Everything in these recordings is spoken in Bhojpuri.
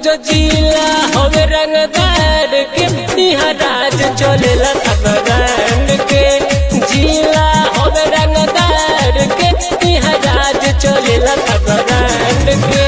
जो जिला हवे रंगदार के इहाँ राज चलेला ब्रांड के जिला हवे रंगदार के इहाँ राज चलेला ब्रांड के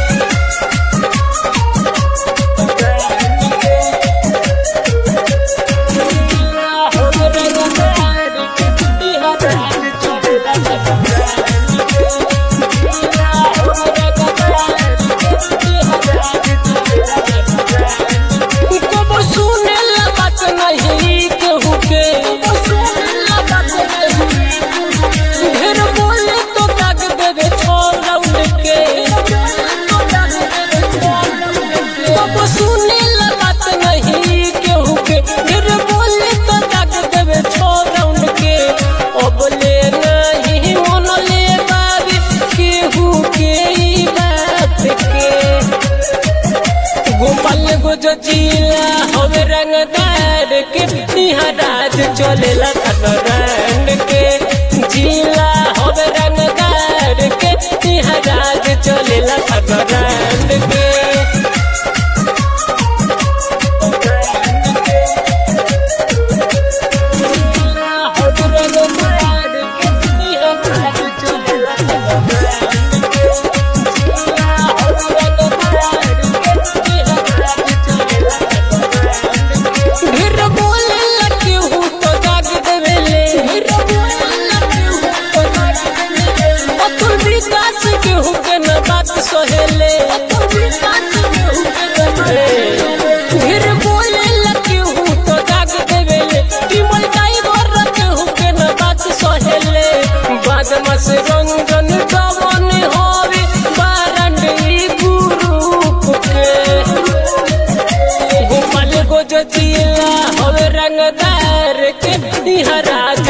सुनेला बात नहीं केहू के फिर बोले तो दाग देवे छो राउंड के अब ले नहीं मन ले बाबी केहू के ई बात के गोपाल गो जो जिला हवे रंगदार के इहाँ राज चलेला ब्रांड के जिला हवे रंगदार के इहाँ राज चलेला ब्रांड के ढेर बोले लगे हूँ तो दाग देवेले अतुल विकास के हूँ के न बात सहेले ढेर बोले लगे हूँ तो दाग देवेले टिमल ड्राइवर के हूँ के न बात सहेले बाद मस रंजन गवन होवे बारंड ई गुरु के गोपाल गो जो जिला हवे रंगदार के इहाँ राज